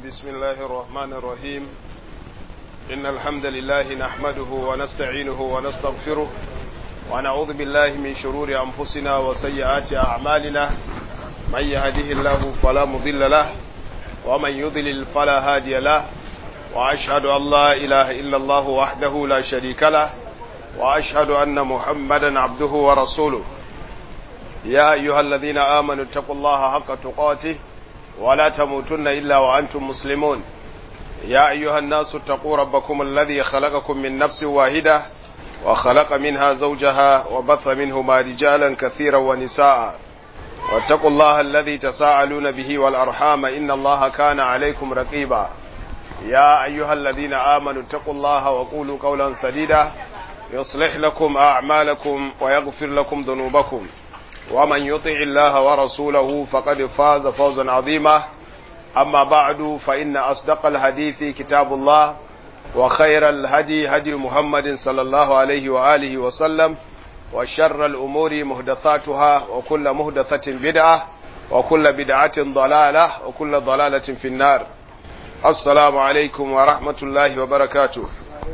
بسم الله الرحمن الرحيم إن الحمد لله نحمده ونستعينه ونستغفره ونعوذ بالله من شرور أنفسنا وسيئات أعمالنا من يهده الله فلا مضل له ومن يضلل فلا هادي له وأشهد أن لا إله إلا الله وحده لا شريك له وأشهد أن محمدا عبده ورسوله يا أيها الذين آمنوا اتقوا الله حق تقاته ولا تموتن إلا وأنتم مسلمون يا أيها الناس اتقوا ربكم الذي خلقكم من نفس واحدة وخلق منها زوجها وبث منهما رجالا كثيرا ونساء واتقوا الله الذي تساءلون به والأرحام إن الله كان عليكم رقيبا يا أيها الذين آمنوا اتقوا الله وقولوا قولا سديدا يصلح لكم أعمالكم ويغفر لكم ذنوبكم ومن يطع الله ورسوله فقد فاز فوزا عظيما أما بعد فإن أصدق الحديث كتاب الله وخير الهدي هدي محمد صلى الله عليه وآله وسلم وشر الأمور مهدثاتها وكل مهدثة بدعة وكل بدعة ضلالة وكل ضلالة في النار السلام عليكم ورحمة الله وبركاته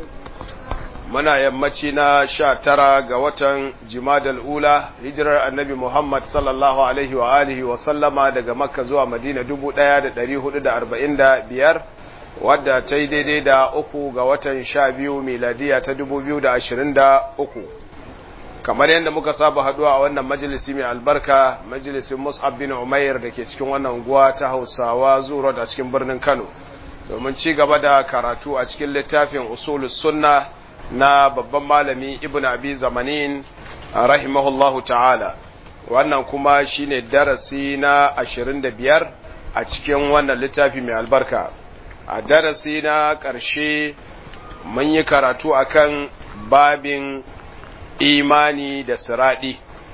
muna yammaci na sha tara ga watan jimadal ula hijirar annabi Muhammad sallallahu alaihi wa alihi wa sallama daga makka zuwa madina dubu ɗaya da ɗari hudu da arba'in da biyar wadda ta yi daidai da uku ga watan sha biyu miladiya ta dubu biyu da ashirin da uku kamar yadda muka saba haduwa a wannan majalisi mai albarka majalisin mus'ab bin umair da ke cikin wannan unguwa ta hausawa zuwa a cikin birnin kano domin ci gaba da karatu a cikin littafin usulus sunna na babban malami ibn abi zamanin rahimahullahu ta'ala wannan kuma shine darasi na ashirin da biyar a cikin wannan littafi mai albarka a darasi na ƙarshe mun yi karatu akan babin imani da siraɗi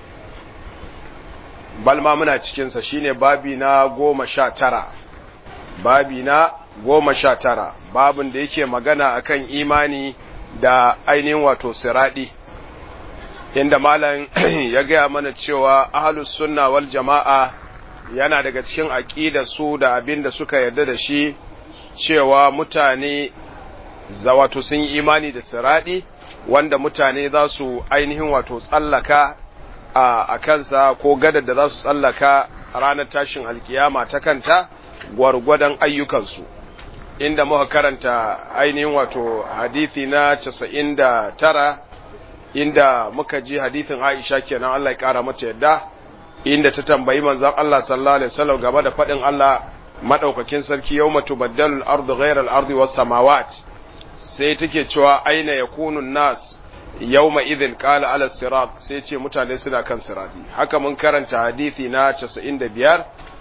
balma muna cikinsa shine babi na goma sha tara babi na goma sha tara babin da yake magana akan imani da ainihin wato siradi inda malam ya gaya mana cewa ahlus sunna wal jama'a yana daga cikin aqida su da abin da suka yarda da shi cewa mutane za wato sun yi imani da siradi wanda mutane za su ainihin wato tsallaka a kansa ko gadar da za su tsallaka ranar tashin alkiyama ta kanta gwargwadon ayyukansu inda muka karanta ainihin wato hadithi na casa'in da tara inda muka ji hadithin Aisha kenan Allah ya kara mata yadda inda ta tambayi manzon Allah sallallahu alaihi wasallam game da fadin Allah madaukakin sarki yawma tubaddalu al-ardu ghayra al-ardi was samawat sai take cewa aina yakunu nas yawma idhin qala ala sirat sai ce mutane suna kan sirati haka mun karanta hadithi na 95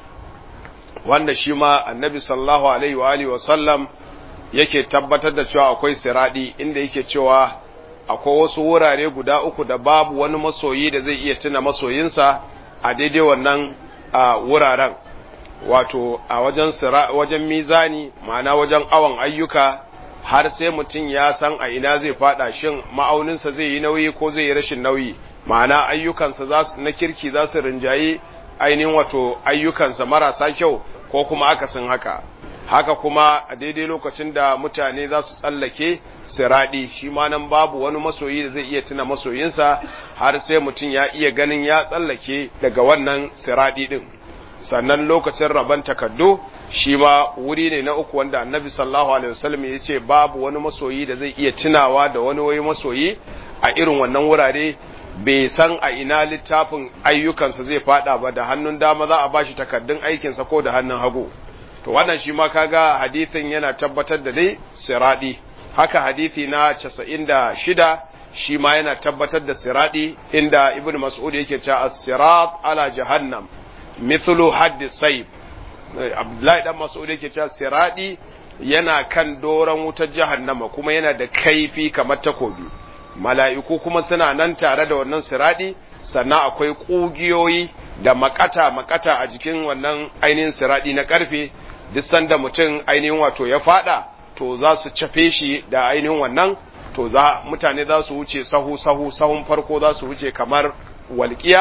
wanda shi ma annabi sallallahu alaihi wa alihi wasallam yake tabbatar da cewa akwai siradi inda yake cewa akwai wasu wurare guda uku da babu wani masoyi da zai iya tuna masoyinsa a daidai wannan wuraren wato a wajen wajen mizani ma'ana wajen awon ayyuka har sai mutum ya san a ina zai fada shin ma'auninsa zai yi nauyi ko zai yi rashin nauyi ma'ana ayyukansa na kirki za su rinjayi ainihin wato ayyukansa marasa kyau ko kuma akasin haka haka kuma a daidai lokacin da mutane za su tsallake siradi shi ma nan babu wani masoyi da zai iya tuna masoyinsa har sai mutum ya iya ganin ya tsallake daga wannan siradi din sannan lokacin rabon takaddu shi ma wuri ne na uku wanda annabi sallallahu alaihi wasallam ya ce babu wani masoyi da zai iya tunawa da wani wai masoyi a irin wannan wurare bai san a ina littafin ayyukansa zai fada ba da hannun dama za a bashi takaddun aikinsa ko da hannun hagu to wannan shi ma kaga hadithin yana tabbatar da dai siradi haka hadithi na 96 shi ma yana tabbatar da siradi inda ibnu mas'ud yake cewa as-sirat ala jahannam mithlu hadd sayb abdullahi dan mas'ud yake cewa siradi yana kan doran wutar jahannama kuma yana da kaifi kamar takobi mala'iku kuma suna nan tare da wannan siradi sannan akwai ƙugiyoyi da makata makata a jikin wannan ainihin siradi na ƙarfe duk sanda mutum ainihin wato ya fada to za su cafe shi da ainihin wannan to za mutane za su wuce sahu sahu sahun farko za su wuce kamar walƙiya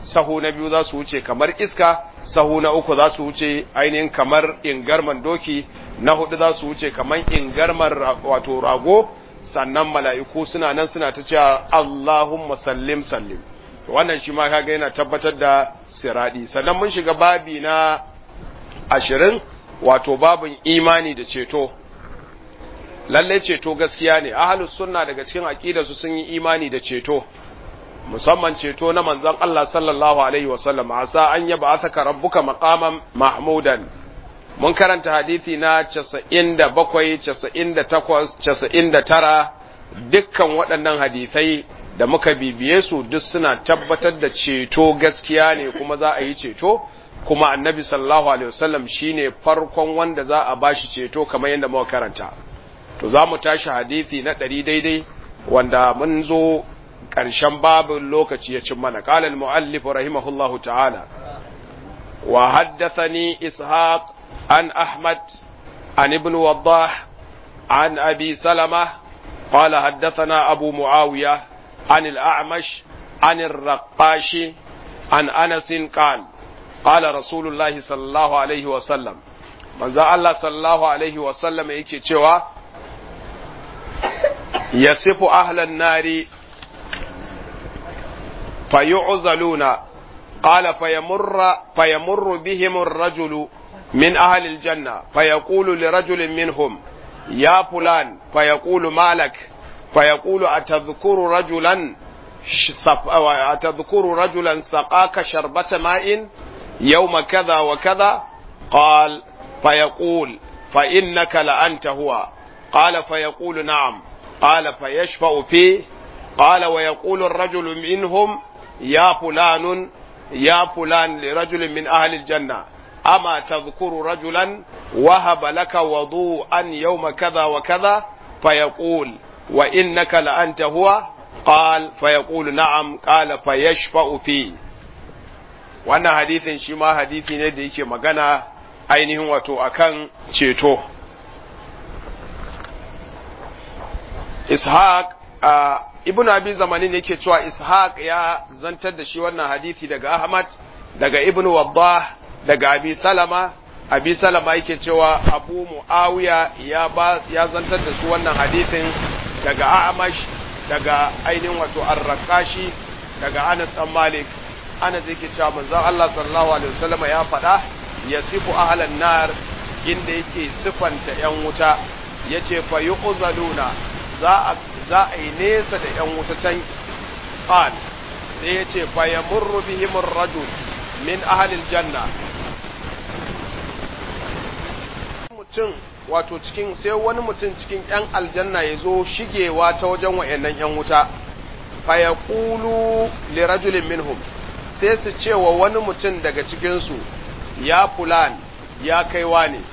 sahu na biyu za su wuce kamar iska sahu na uku za su wuce ainihin kamar ingarman doki na hudu za su wuce kamar ingarman wato rago sannan mala'iku suna nan suna ta cewa Allahumma sallim sallim wannan shi ma kaga yana tabbatar da siradi sannan mun shiga babi na ashirin wato babin imani da ceto lalle ceto gaskiya ne ahlus sunna daga cikin aqidarsu sun yi imani da ceto musamman ceto na manzon Allah sallallahu alaihi wasallam asa an yaba ataka rabbuka maqaman mahmudan mun karanta hadisi na 97 98 99 dukkan waɗannan hadisai da muka bibiye su duk suna tabbatar da ceto gaskiya ne kuma za a yi ceto kuma annabi sallallahu alaihi wasallam shine farkon wanda za a bashi ceto kamar yadda muka karanta to za mu tashi hadisi na ɗari daidai wanda mun zo ƙarshen babin lokaci ya cin mana qala al-muallif rahimahullahu ta'ala wa haddathani ishaq an ahmad an ibn waddah an abi salama qala haddathana abu muawiya an al-a'mash an ar-raqashi an anas qala قال رسول الله صلى الله عليه وسلم manzo Allah sallallahu alaihi wa sallam yake cewa yasifu ahlan nari fayu'zaluna qala fayamurra fayamurru bihim ar-rajulu min ahli al-janna fayaqulu li rajulin minhum ya fulan fayaqulu malak fayaqulu atadhkuru rajulan atadhkuru rajulan saqaka sharbata ma'in يوم كذا وكذا قال فيقول فإنك لأنت هو قال فيقول نعم قال فيشفع فيه قال ويقول الرجل منهم يا فلان يا فلان لرجل من أهل الجنة أما تذكر رجلا وهب لك وضوءا يوم كذا وكذا فيقول وإنك لأنت هو قال فيقول نعم قال فيشفع فيه wannan hadithin shi ma hadithi ne da yake magana ainihin wato akan ceto ishaq ibn abi zamanin yake cewa ishaq ya zantar da shi wannan hadithi daga ahmad daga ibn waddah daga abi salama abi salama yake cewa abu muawiya ya ba ya zantar da su wannan hadithin daga amash daga ainihin wato arrakashi daga anas dan malik ana zai ke cewa manzon Allah sallallahu alaihi wasallam ya faɗa ya sifu ahlan nar inda yake sifanta yan wuta yace fa yu'zaluna za a za a yi nesa da yan wuta can qal sai yace fa yamurru bihim ar-rajul min ahli al-janna mutum wato cikin sai wani mutum cikin yan aljanna ya zo shigewa ta wajen wayannan yan wuta fa yaqulu li rajulin minhum sai su ce wa wani mutum daga cikinsu ya fulan ya kaiwa ne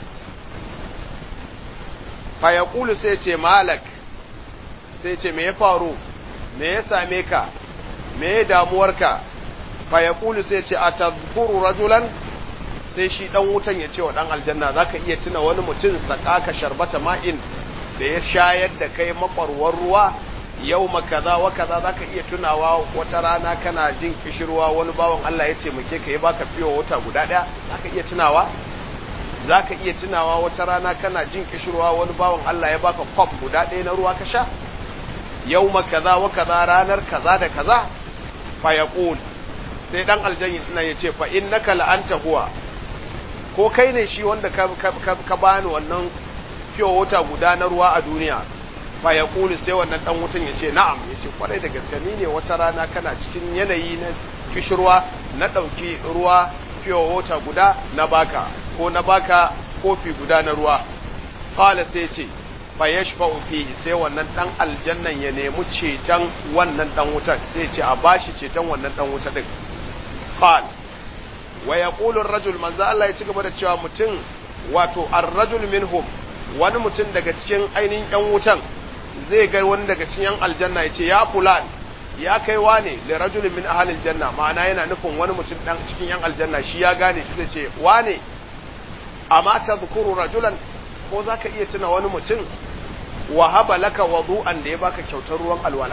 fayakulu sai ce malak sai ce me ya faru me ya same ka me ya damuwarka fayakulu sai ce a tazkuru rajulan sai shi dan wutan ya ce wa dan aljanna zaka iya tuna wani mutum sakaka sharbata ma'in da ya shayar da kai makwarwar ruwa yau kaza wa kaza zaka iya tunawa wata rana kana jin kishirwa wani bawan Allah ya ce muke ka yi baka fiyo wata guda daya zaka iya tunawa zaka iya tunawa wata rana kana jin kishirwa wani bawan Allah ya baka kwaf guda daya na ruwa ka sha yau kaza wa kaza ranar kaza da kaza fa yaqul sai dan aljanna ya ce fa innaka la anta huwa ko kai ne shi wanda ka ka bani wannan fiyo wata guda na ruwa a duniya fa ya kulu sai wannan dan wutan ya ce na'am ya ce kwarai da gaske ni ne wata rana kana cikin yanayi na kishirwa na ɗauki ruwa fiye wata guda na baka ko na baka kofi guda na ruwa qala sai ce fa yashfa'u fihi sai wannan dan aljannan ya nemi ceton wannan dan wutan sai ce a bashi ceton wannan dan wuta din qala wa yaqulu ar-rajul manzo Allah ya ci gaba da cewa mutum wato ar-rajul minhum wani mutum daga cikin ainihin yan wutan zai ga wani daga cikin yan aljanna ya ce ya fulan ya kai wane da rajulin min ahalil janna ma'ana yana nufin wani mutum dan cikin yan aljanna shi ya gane shi zai ce wane amma tadhkuru rajulan ko zaka iya tuna wani mutum wa haba laka wudu'an da ya baka kyautar ruwan alwala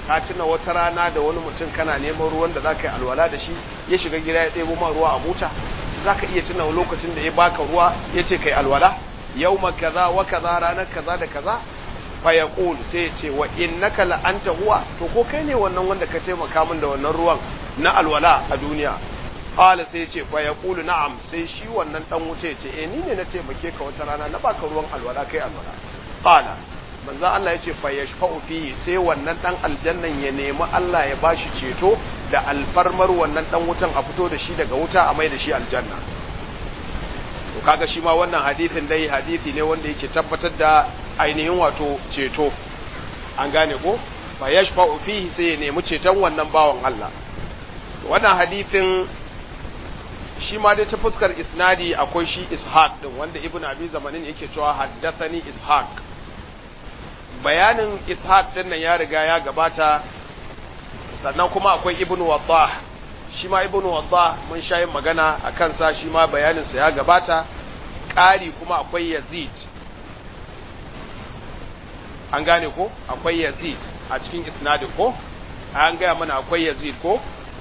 ka tuna wata rana da wani mutum kana neman ruwan da zaka yi alwala da shi ya shiga gida ya ɗebo ma ruwa a buta zaka iya tuna lokacin da ya baka ruwa ya ce kai alwala yawma kaza wa kaza ranar kaza da kaza fa yaqul sai ya ce wa innaka la anta huwa to ko kai ne wannan wanda ka taimaka min da wannan ruwan na alwala a duniya qala sai ya ce fa yaqulu na'am sai shi wannan dan wuce ya ce eh ni ne na taimake ka wata rana na baka ruwan alwala kai alwala qala manzo Allah ya ce fa yashfa'u fihi sai wannan dan aljannan ya nemi Allah ya bashi ceto da alfarmar wannan dan wutan a fito da shi daga wuta a mai da shi aljanna to kaga shi ma wannan hadisin dai hadisi ne wanda yake tabbatar da ainihin wato ceto an gane ko fa yashfa'u fihi sai ya nemi ceton wannan bawan Allah wannan hadisin shi ma dai ta fuskar isnadi akwai shi ishaq din wanda ibnu abi zamanin yake cewa haddathani ishaq bayanin ishaq din nan ya riga ya gabata sannan kuma akwai ibnu waddah shi ma ibnu waddah mun sha yin magana a kansa shi ma bayaninsa ya gabata ƙari kuma akwai yazid an gane ko akwai yazid a cikin isnadin ko an gaya mana akwai yazid ko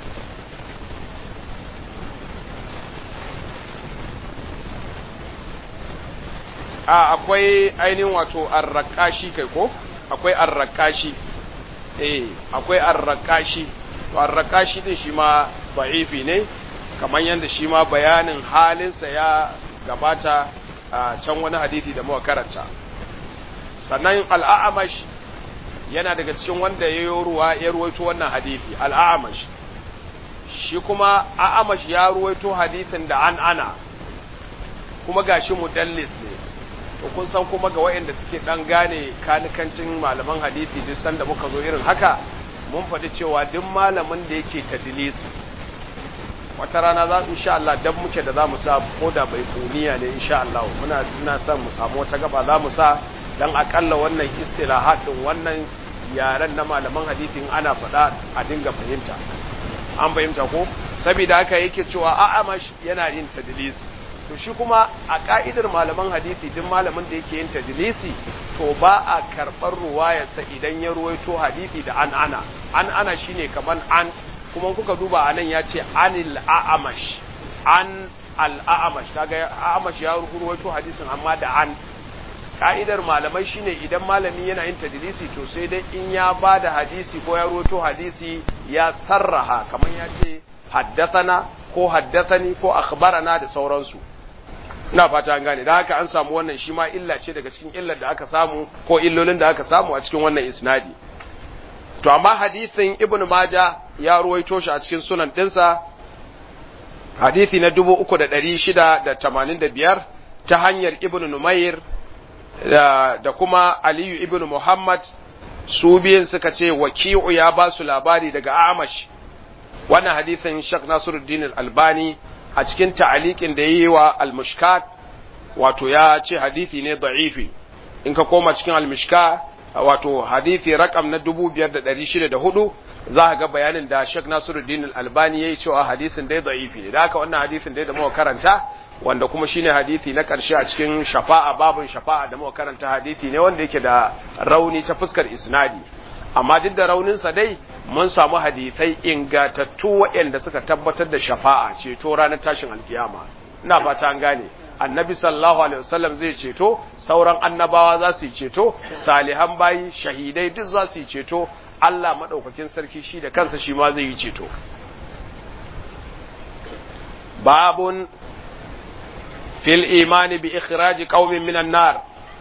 a akwai ainihin wato arrakashi kai ko akwai arrakashi eh akwai arrakashi to arrakashi din shi ma da'ifi ne kamar yadda shi ma bayanin halinsa ya gabata a can wani hadisi da muka karanta sannan al'amash yana daga cikin wanda ya yi ruwa ya ruwaito wannan hadisi al'amash shi kuma a'amash ya ruwaito hadisin da an ana kuma gashi mudallis ne to kun san kuma ga wayanda suke dan gane kanikancin malaman hadisi duk sanda muka zo irin haka mun faɗi cewa duk malamin da yake tadlisi wata rana za insha Allah dan muke da zamu sa ko da bai kuniya ne insha Allah muna tuna son mu samu wata gaba za mu sa dan akalla wannan istilahat din wannan yaren na malaman hadisi in ana faɗa a dinga fahimta an fahimta ko saboda haka yake cewa a'amash yana yin tadlisi to shi kuma a ka'idar malaman hadisi duk malamin da yake yin tadlisi to ba a karɓar ruwayarsa idan ya ruwaito hadisi da an ana an ana shine kaman an kuma kuka duba anan ya ce anil a'amash an al-a'amash kaga a'amash ya ruwaito hadisin amma da an ka'idar malamai shine idan malami yana yin tadlisi to sai dai in ya ba da hadisi ko ya ruwaito hadisi ya sarraha kaman ya ce haddathana ko haddathani ko akhbarana da sauransu ina fata an gane da haka an samu wannan shi ma illa ce daga cikin illar da aka samu ko illolin da aka samu a cikin wannan isnadi to amma hadisin ibn maja ya ruwaito shi a cikin sunan dinsa hadisi na 3685 ta hanyar ibn numair da, da kuma aliyu ibn muhammad su biyun suka ce waki'u ya ba su labari daga amash wannan hadisin shak nasiruddin albani a cikin ta'aliqin da yayi wa al-mushkat wato ya ce hadisi ne da'ifi in ka koma cikin al-mushka wato hadisi rakam na 5604 za ka ga bayanin da Sheikh Nasiruddin Al-Albani yayi cewa hadisin dai da'ifi ne da haka wannan hadisin dai da muka karanta wanda kuma shine hadisi na karshe a cikin shafa'a babun shafa'a da muka karanta hadisi ne wanda yake da rauni ta fuskar isnadi amma duk da rauninsa dai mun samu hadisai ingatattu waɗanda suka tabbatar da shafa'a ceto ranar tashin alkiyama ina fata an gane annabi sallallahu alaihi wasallam zai ceto sauran annabawa za su yi ceto salihan bayi shahidai duk za su yi ceto Allah madaukakin sarki shi da kansa shi ma zai yi ceto babun fil imani bi ikhraji qaumin minan nar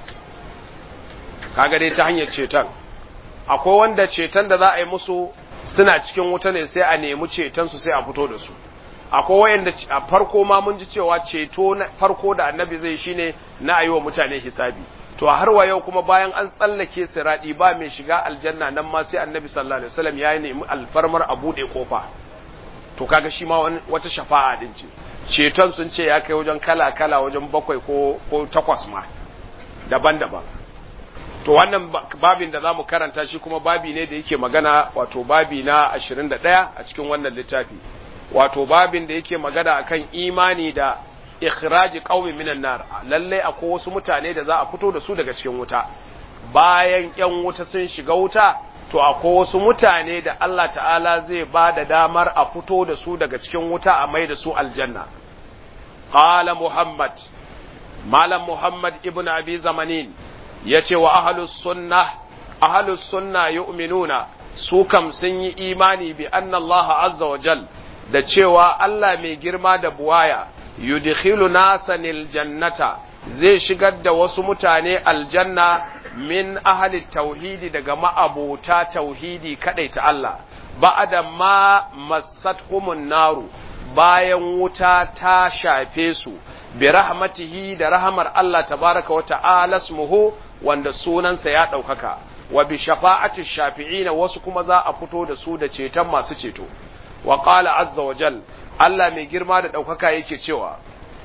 kaga dai ta hanyar ceton akwai wanda ceton da za a yi musu suna cikin wuta ne sai a nemi ceton su sai a fito da su akwai wayanda a farko ma mun ji cewa ceto na farko da annabi zai shine na ayi wa mutane hisabi to har wa yau kuma bayan an tsallake siradi ba mai shiga aljanna nan ma sai annabi sallallahu alaihi wasallam ya nemi alfarmar a bude kofa to kaga shi ma wata shafa'a din ce ceton sun ce ya kai wajen kala kala wajen bakwai ko ko takwas ma daban-daban to wannan babin da zamu karanta shi kuma babi ne da yake magana wato babi na 21 a cikin wannan littafi wato babin da yake magana akan imani da ikhraji qaumi minan nar lalle akwai wasu mutane da za a fito da su daga cikin wuta bayan yan wuta sun shiga wuta to akwai wasu mutane da Allah ta'ala zai ba da damar a fito da su daga cikin wuta a mai da su aljanna qala muhammad malam muhammad ibn abi zamanin yace wa ahlus sunnah ahlus sunna yu'minuna su kam sun yi imani bi anna Allah azza wa jal da cewa Allah mai girma da buwaya yudkhilu nasanil jannata zai shigar da wasu mutane aljanna min ahli tauhidi daga ma'abota tauhidi kadai ta Allah ba'da ma massathumun naru bayan wuta ta shafe su bi rahmatihi da rahmar Allah tabaraka wa ta'ala smuhu wanda sunansa ya ɗaukaka wa bi shafa'ati shafi'ina wasu kuma za a fito da su da ceton masu ceto wa qala azza wa jal Allah mai girma da ɗaukaka yake cewa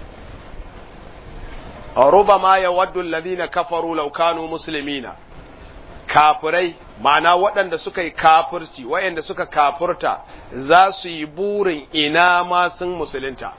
rubama yawaddu alladhina kafaru law kanu muslimina kafirai ma'ana waɗanda suka yi kafirci waɗanda suka kafurta za su yi burin ina ma sun musulunta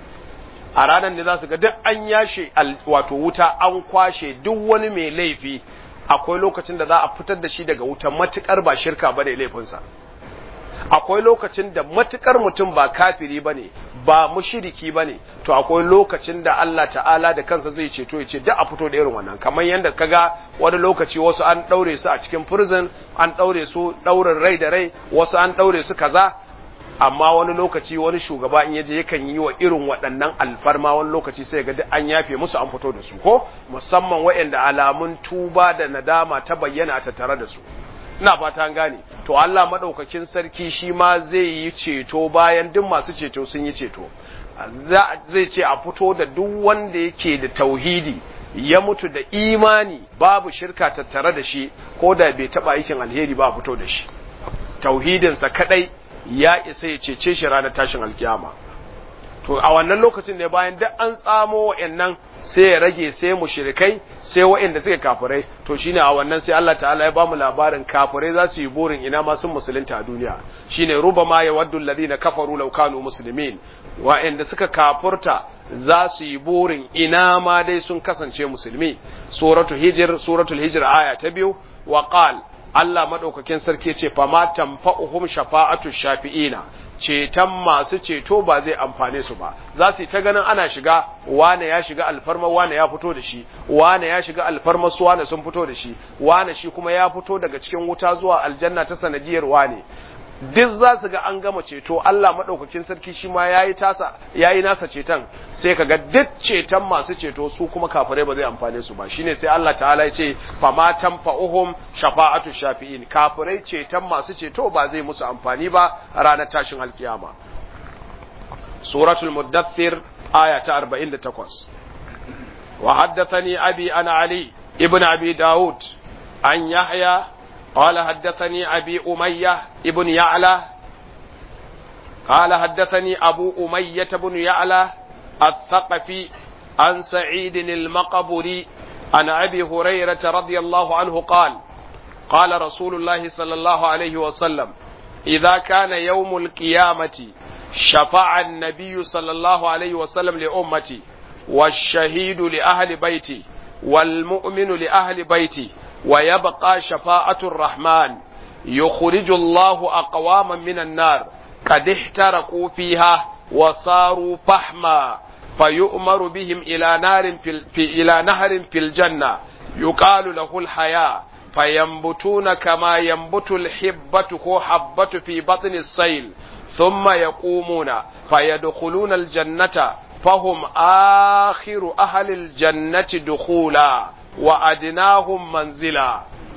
a ranar da za su ga duk an yashe wato wuta an kwashe duk wani mai laifi akwai lokacin da za a fitar da shi daga wuta matukar ba shirka ba ne laifinsa akwai lokacin da matukar mutum ba kafiri ba ne ba mushiriki ba ne to akwai lokacin da Allah ta'ala da kansa zai ceto ya ce duk a fito da irin wannan kamar yadda kaga wani lokaci wasu an ɗaure su a cikin prison an ɗaure su ɗaurin rai da rai wasu an ɗaure su kaza amma wani lokaci wani shugaba in yaje yakan yi wa irin waɗannan alfarma wani lokaci sai ga duk an yafe musu an fito da su ko musamman waɗanda alamun tuba da nadama ta bayyana ta tare da su ina fata an gane to Allah madaukakin sarki shi ma zai yi ceto bayan duk masu ceto sun yi ceto zai ce a fito da duk wanda yake da tauhidi ya mutu da imani babu shirka tattare da shi ko da bai taba aikin alheri ba a fito da shi tauhidinsa kadai ya isa ya cece shi ranar tashin alkiyama to a wannan lokacin ne bayan duk an tsamo wa'annan sai ya rage sai mushrikai sai wa'anda suke kafirai to shine a wannan sai Allah ta'ala ya ba mu labarin kafirai za su yi burin ina ma sun musulunta a duniya shine rubama yawaddu alladhina kafaru law kanu muslimin wa'anda suka kafurta za su yi burin ina ma dai sun kasance musulmi suratul hijr suratul hijr aya ta biyu wa qala Allah maɗaukakin sarki ce fama tanfa'uhum shafa'atu shafi'ina ceton masu ceto ba zai amfane su ba za su yi ta ganin ana shiga wane ya shiga alfarma wane ya fito da shi wane ya shiga alfarma su wane sun fito da shi wane shi kuma ya fito daga cikin wuta zuwa aljanna ta sanadiyar wane duk za su ga an gama ceto Allah maɗaukakin sarki shi ma ya yi tasa ya yi nasa ceton sai ka ga duk ceton masu ceto su kuma kafirai ba zai amfane su ba shine sai Allah ta'ala ya ce fama tanfa'uhum shafa'atu shafi'in kafirai ceton masu ceto ba zai musu amfani ba ranar tashin alkiyama suratul muddathir aya ta 48 wa haddathani abi ana ali ibn abi daud an yahya قال حدثني أبي أمية ابن يعلى قال حدثني أبو أمية بن يعلى الثقفي عن سعيد المقبري عن أبي هريرة رضي الله عنه قال قال رسول الله صلى الله عليه وسلم إذا كان يوم القيامة شفع النبي صلى الله عليه وسلم لأمتي والشهيد لأهل بيتي والمؤمن لأهل بيتي ويبقى شفاعة الرحمن يخرج الله أقواما من النار قد احترقوا فيها وصاروا فحما فيؤمر بهم إلى نار في, في إلى نهر في الجنة يقال له الحياة فينبتون كما ينبت الحبة هو حبة في بطن السيل ثم يقومون فيدخلون الجنة فهم آخر أهل الجنة دخولا وأدناهم منزلا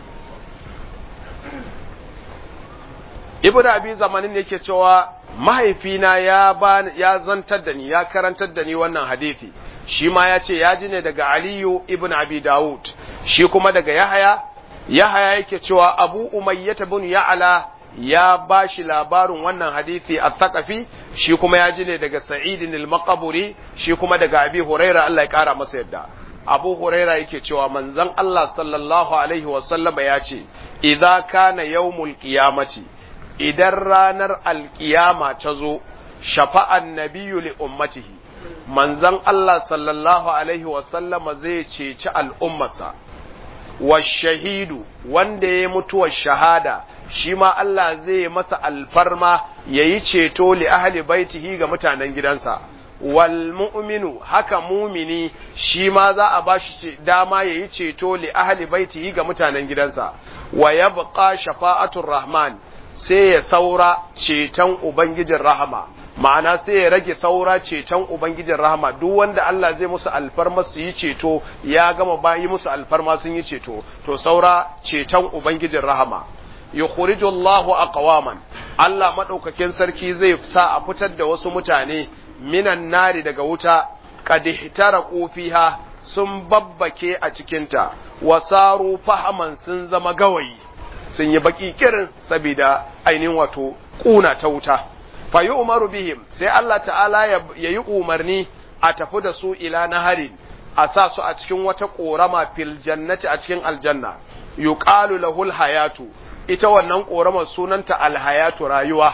ibnu abi zamanin yake cewa mahaifina ya ba ya zantar da ni ya karantar da ni wannan hadisi shi ma ya ce ya ji ne daga aliyu ibn abi dawud shi kuma daga yahaya yahaya yake cewa abu umayyata ibn ya'la ya ba shi labarin wannan hadisi a thaqafi shi kuma ya ji ne daga sa'idin al-maqburi shi kuma daga abi huraira Allah ya kara masa yadda abu huraira yake cewa manzon Allah sallallahu alaihi wa sallama ya ce idza kana yawmul qiyamati idan ranar alkiyama ta zo shafa'an nabiyu li ummatihi manzon Allah sallallahu alaihi wasallama zai ceci al'ummarsa wa shahidu wanda ya mutuwar shahada shi ma Allah zai masa alfarma yayi ceto li ahli baitihi ga mutanen gidansa wal mu'minu haka mumini shi ma za a bashi dama yayi ceto li ahli baitihi ga mutanen gidansa wa yabqa shafa'atur rahman sai ya saura ceton ubangijin rahama ma'ana sai ya rage saura ceton ubangijin rahama duk wanda Allah zai musu alfarma su yi ceto ya gama bayi musu alfarma sun yi ceto to saura ceton ubangijin rahama yukhriju Allahu aqwaman Allah madaukakin sarki zai sa a fitar da wasu mutane minan nari daga wuta qad ihtaraqu fiha sun babbake a cikinta wasaru fahaman sun zama gawayi sun yi baki kirin saboda ainihin wato kuna ta wuta fa yi umaru bihim sai Allah ta'ala ya yi umarni a tafi da su ila naharin a sa su a cikin wata korama fil jannati a cikin aljanna yuqalu lahul hayatu ita wannan koramar sunanta alhayatu rayuwa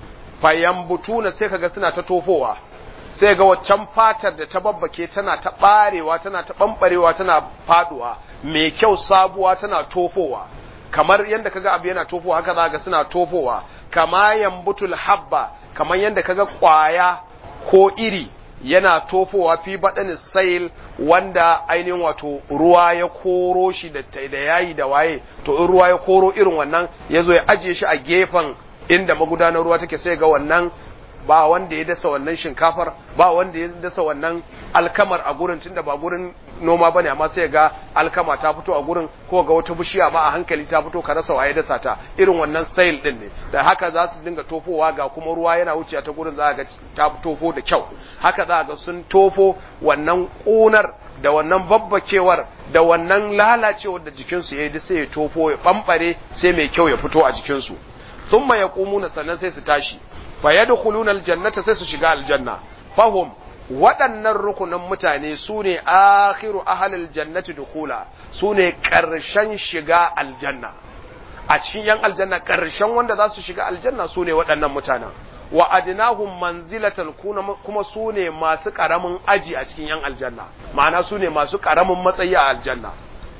fa yambutuna sai kaga suna ta tofowa sai ga waccan fatar da ta babbake tana ta barewa tana ta bambarewa tana faduwa mai kyau sabuwa tana tofowa kamar yadda kaga abu yana tofowa haka za ga suna tofowa kama yambutul habba kamar yadda kaga kwaya ko iri yana tofowa fi baɗin sail wanda ainihin wato ruwa ya koro shi da da yayi da waye to in ruwa ya koro irin wannan ya zo ya ajiye shi a gefen inda magudanar ruwa take sai ga wannan ba wanda ya dasa wannan shinkafar ba wanda ya dasa wannan alkamar a gurin tunda ba gurin noma bane amma sai ga alkama ta fito a gurin ko ga wata bishiya ba a hankali ta fito ka rasa waye dasa ta irin wannan sail din ne da haka za su dinga tofowa ga kuma ruwa yana wuce ta gurin za ga ta tofo da kyau haka za ga sun tofo wannan kunar da wannan babbakewar da wannan lalacewar da jikinsu ya yi sai ya tofo ya bambare sai mai kyau ya fito a jikinsu thumma yaqumuna sannan sai su tashi fa yadkhuluna aljannata sai su shiga aljanna fahum waɗannan rukunin mutane su ne akhiru ahalil jannati dukula su ne ƙarshen shiga aljanna a cikin yan aljanna ƙarshen wanda za su shiga aljanna su ne waɗannan mutanen wa adnahum manzilatan kuma su ne masu ƙaramin aji a cikin yan aljanna ma'ana su ne masu ƙaramin matsayi a aljanna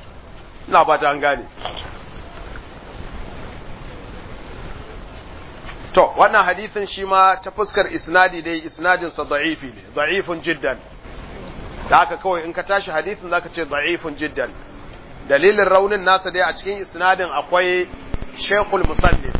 ina ba ta an gane To, wannan hadisin shi ma ta fuskar isnadi dai isnadinsa da'ifi ne, da'ifun jiddan. Da haka kawai in ka tashi hadisin zaka ce da'ifun jiddan. Dalilin raunin nasa dai a cikin isnadin akwai Sheikhul Musallin.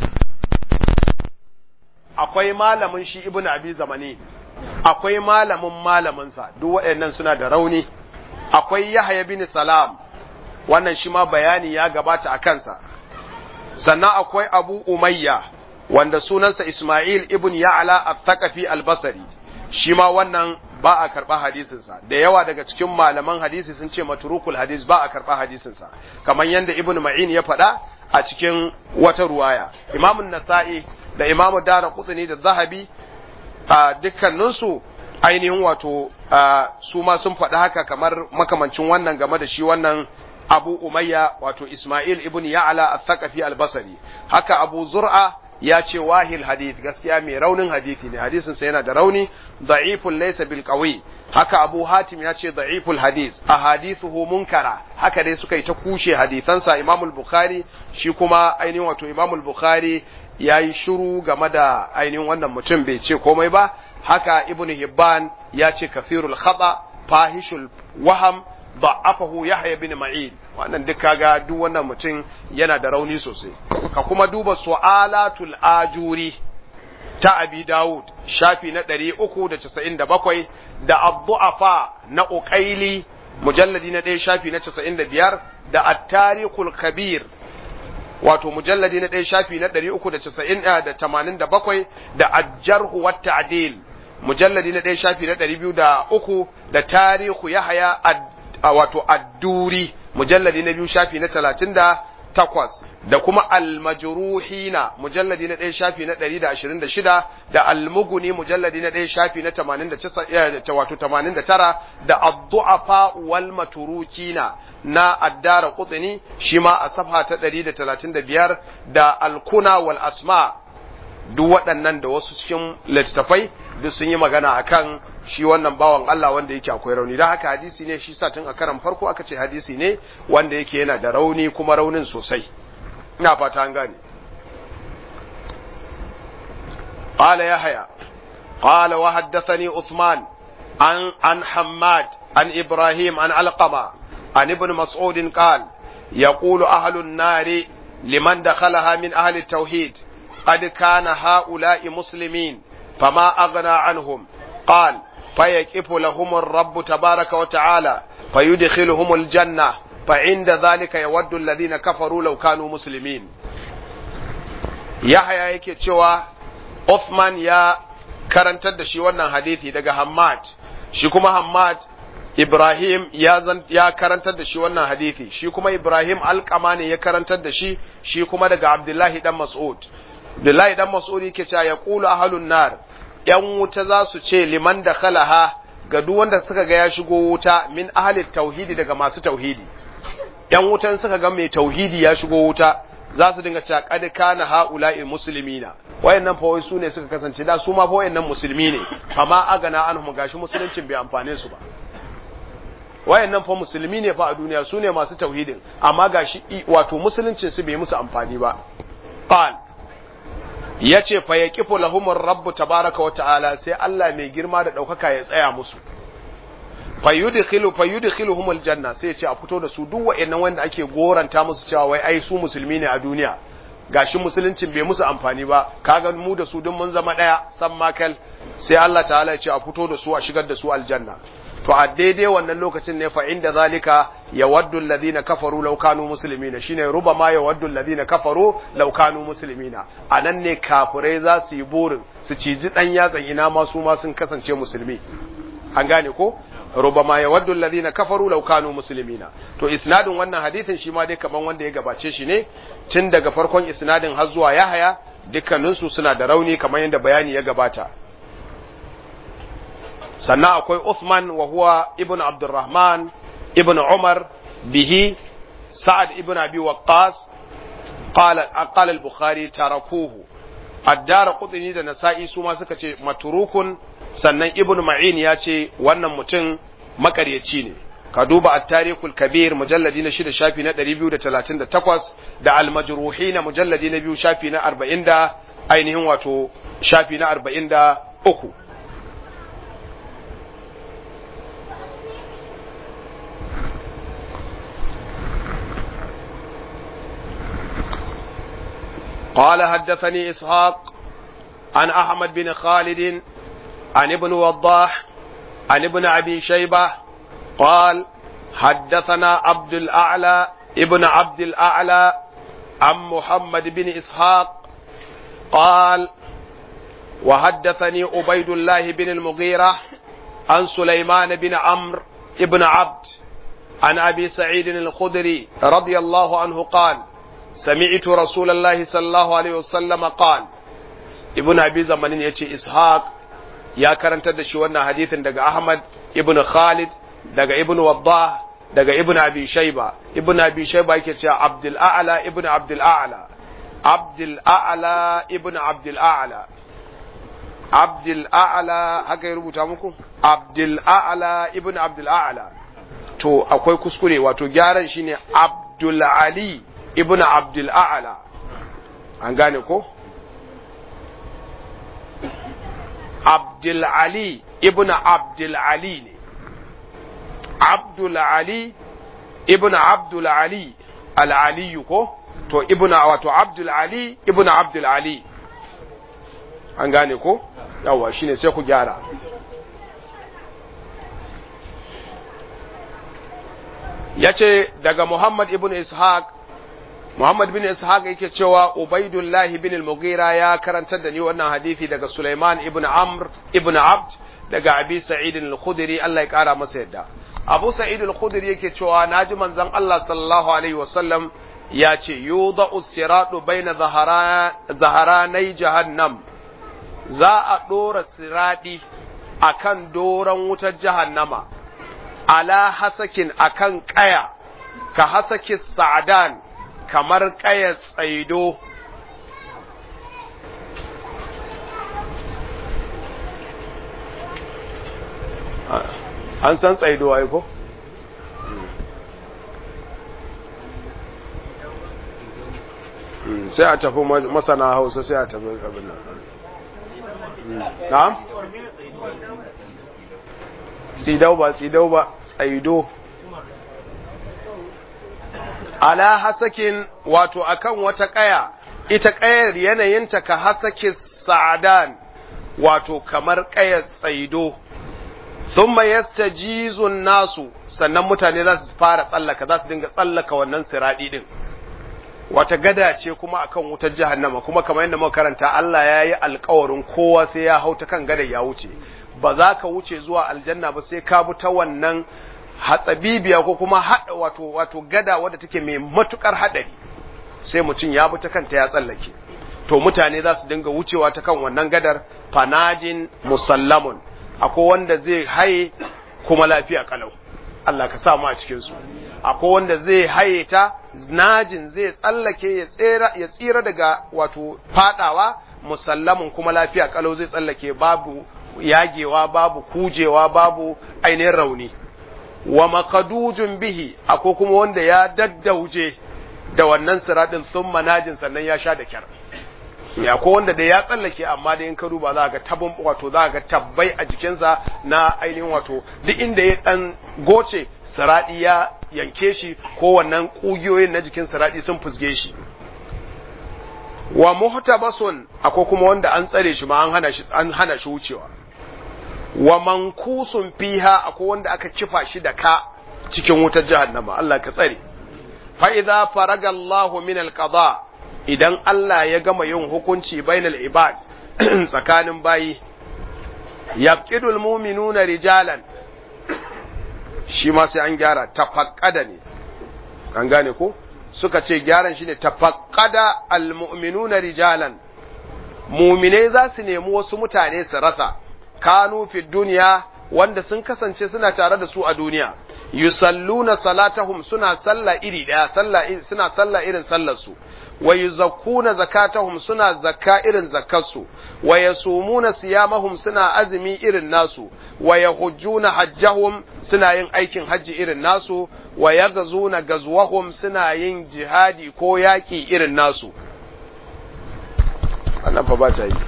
Akwai malamin shi Ibn Abi Zamani. Akwai malamin malaminsa, duk waɗannan suna da rauni. Akwai Yahya bin Salam. Wannan shi ma bayani ya gabata a kansa. Sannan akwai Abu Umayya. wanda sunansa Ismail ibn Ya'la al-Thaqafi al-Basri shi ma wannan ba a karɓa hadisinsa da yawa daga cikin malaman hadisi sun ce maturukul hadis ba a karɓa hadisinsa kamar yadda Ibn Ma'in ya faɗa a cikin wata ruwaya Imam Nasa'i da Imam Dara Qutni da Zahabi a dukkaninsu ainihin wato su ma sun faɗi haka kamar makamancin wannan game da shi wannan Abu Umayya wato Ismail ibn Ya'la al-Thaqafi al-Basri haka Abu Zur'a ya ce wahil hadith gaskiya mai raunin hadisi ne hadisin sa yana da rauni da'iful laysa bil qawi haka Abu Hatim ya ce da'iful hadith ahadithuhu munkara haka dai suka yi ta kushe hadisansa Imam al-Bukhari shi kuma ainihin wato Imam al-Bukhari yayi shiru game da ainihin wannan mutum bai ce komai ba haka Ibn Hibban ya ce kathirul khata fahishul waham da'afahu Yahya bin Ma'in wannan duk kaga duk wannan mutum yana da rauni sosai ka kuma duba su'alatul ajuri ta Abi Dawud shafi na 397 da Abdu'afa na Uqaili mujalladi na 1 shafi na 95 da At-Tarikhul Kabir wato mujalladi na 1 shafi na 387 da Ajjarhu wat Ta'dil mujalladi na 1 shafi na 203 da Tarihu Yahya wato Ad-Duri mujalladi na biyu shafi na talatin da takwas da kuma almajruhina mujalladi na ɗaya shafi na ɗari da ashirin da shida da almuguni mujalladi na ɗaya shafi na tamanin da wato tamanin da tara da addu'afa wal maturukina na addara kutsini shi ma a safa ta ɗari da talatin da biyar da alkuna wal asma duk waɗannan da wasu cikin littattafai duk sun yi magana akan shi wannan bawan Allah wanda yake akwai rauni dan haka hadisi ne shi sa tun a karan farko aka ce hadisi ne wanda yake yana da rauni kuma raunin sosai ina fata an gane قال يحيى قال وحدثني عثمان عن عن حماد عن ابراهيم عن علقمه عن ابن مسعود قال يقول اهل النار لمن دخلها من اهل التوحيد قد كان هؤلاء مسلمين فما اغنى عنهم قال فيكف لهم الرب تبارك وتعالى فيدخلهم الجنه فعند ذلك يود الذين كفروا لو كانوا مسلمين يحيى yake cewa Uthman ya karantar da shi wannan hadithi daga Hammad, shi kuma Hammad Ibrahim ya, zan, ya karantar da shi wannan hadithi, shi kuma Ibrahim alƙama ne ya karantar da shi, shi kuma daga Abdullahi dan Mas'ud. Abdullahi dan Mas'ud yake cewa ya kulu ahalun nar, ‘yan wuta za su ce liman da khalaha ga duk wanda suka ga ya shigo wuta min ahalin tauhidi daga masu tauhidi. ‘Yan wutan suka ga mai tauhidi ya shigo wuta, za su dinga cewa kad kana haula'il muslimina wayannan fa wai su ne suka kasance da su ma fa wayannan musulmi ne amma agana anhum gashi musuluncin bai amfane su ba wayannan fa musulmi ne fa a duniya su ne masu tauhidin amma gashi wato musuluncin su bai musu amfani ba qal yace fa yaqifu lahumur rabb tabaraka wa ta'ala sai Allah mai girma da daukaka ya tsaya musu fayudkhilu fayudkhiluhumul janna sai ya ce a fito da su duk wayannan wanda ake goranta musu cewa wai ai su musulmi ne a duniya gashi musuluncin bai musu amfani ba kaga mu da su duk mun zama daya san makal sai Allah ta'ala ya ce a fito da su a shigar da su aljanna to a daidai wannan lokacin ne fa inda zalika yawaddu alladhina kafaru law kanu muslimina shine rubama yawaddu alladhina kafaru law kanu muslimina anan ne kafirai za su yi burin su ciji dan yatsan ina ma su ma sun kasance musulmi an gane ko rubama yawaddu alladhina kafaru law kanu muslimina to isnadin wannan hadithin shi ma dai kaman wanda ya gabace shi ne tun daga farkon isnadin har zuwa Yahaya dukkanin su suna da rauni kamar yadda bayani ya gabata sannan akwai Uthman wa huwa ibn Abdurrahman ibn Umar bihi Sa'ad ibn Abi Waqqas qala qala al-Bukhari tarakuhu ad-Dar Qutni da Nasa'i su ma suka ce maturukun sannan Ibn Ma'in ya ce wannan mutum makaryaci ne ka duba at-Tarikhul Kabir mujalladi na 6 shafi na 238 da al-Majruhin mujalladi na 2 shafi na 40 da ainihin wato shafi na 43 قال حدثني إسحاق عن أحمد بن خالد عن ابن وضاح عن ابن أبي شيبة قال حدثنا عبد الأعلى ابن عبد الأعلى عن محمد بن إسحاق قال وحدثني عبيد الله بن المغيرة عن سليمان بن عمرو ابن عبد عن أبي سعيد الخدري رضي الله عنه قال سمعت رسول الله صلى الله عليه وسلم قال ابن ابي زمانين yace ishaq ya karantar da shi wannan hadisin daga ahmad ibn khalid daga ibn waddah daga ibn abi shayba ibn abi shayba yake cewa abdul a'la ibn abdul a'la abdul a'la ibn abdul a'la abdul a'la haka ya rubuta muku abdul a'la ibn abdul a'la to akwai kuskure wato gyaran shine abdul ali ibn abdul a'la an gane ko abdul ali ibn abdul ali ne abdul ali ibn abdul ali al-ali ko to ibn wato abdul ali ibn abdul ali an gane ko yawa shine sai ku gyara yace daga muhammad ibn ishaq Muhammad bin Ishaq yake cewa Ubaidullahi bin al-Mughira ya karantar da ni wannan hadisi daga Sulaiman ibn Amr ibn Abd daga Abi Sa'id al-Khudri Allah ya kara masa yadda Abu Sa'id al-Khudri yake cewa naji manzon Allah sallallahu alaihi wasallam ya ce yudau siratu baina zaharanai jahannam za a dora siradi akan doran wutar jahannama ala hasakin akan kaya ka hasaki sa'dan kamar ƙayar tsaido an san tsaido ai ko sai a tafi masana hausa sai a tafi abin nan na'am tsidau ba tsidau ba tsaido ala hasakin wato akan wata kaya ita kayar yanayinta ka hasaki sa'adan wato kamar kayar tsaido thumma yastajizun nasu sannan mutane za su fara tsallaka za su dinga tsallaka wannan siradi din wata gada ce kuma akan wutar jahannama kuma kamar yadda muka karanta Allah ya yi alkawarin kowa sai ya hau ta kan gada ya wuce ba za ka wuce zuwa aljanna ba sai ka bi ta wannan hatsabibiya ko kuma hada wato wato gada wadda take mai matukar hadari sai mutum ya bi ta kanta ya tsallake to mutane za su dinga wucewa ta kan wannan gadar fanajin musallamun akwai wanda zai haye kuma lafiya kalau Allah ka sa mu a cikin su akwai wanda zai haye ta najin zai tsallake ya tsira ya tsira daga wato fadawa musallamun kuma lafiya kalau zai tsallake babu yagewa babu kujewa babu ainihin rauni wa makadujun bihi akwai kuma wanda ya daddauje da wannan siradin sun manajin sannan ya sha da kyar ya ko wanda da ya tsallake amma da in ka duba za ga tabin wato za ga tabbai a jikinsa na ainihin wato duk inda ya dan goce siradi ya yanke shi ko wannan kugiyoyin na jikin siradi sun fusge shi wa muhtabasun akwai kuma wanda an tsare shi ma an hana shi an hana shi wucewa wa mankusun fiha akwai wanda aka kifa shi da ka cikin wutar jahannama Allah ka tsare fa idza faraga Allahu min al-qada idan Allah ya gama yin hukunci bainal ibad tsakanin bayi yaqidul mu'minuna rijalan shi ma sai an gyara tafaqqada ne an gane ko suka ce gyaran shine tafaqqada almu'minuna rijalan mu'minai za su nemi wasu mutane su rasa kanu fi duniya wanda sun kasance suna tare da su a duniya yusalluna salatahum suna sallah iri daya sallah suna sallah irin sallar su wa yuzakkuna zakatahum suna zakka irin zakkarsu wa yasumuna siyamahum suna azumi irin nasu wa yahujjuna hajjahum suna yin aikin hajji irin nasu wa yaghzuna gazwahum suna yin jihadi ko yaki irin nasu wannan fa ba ta yi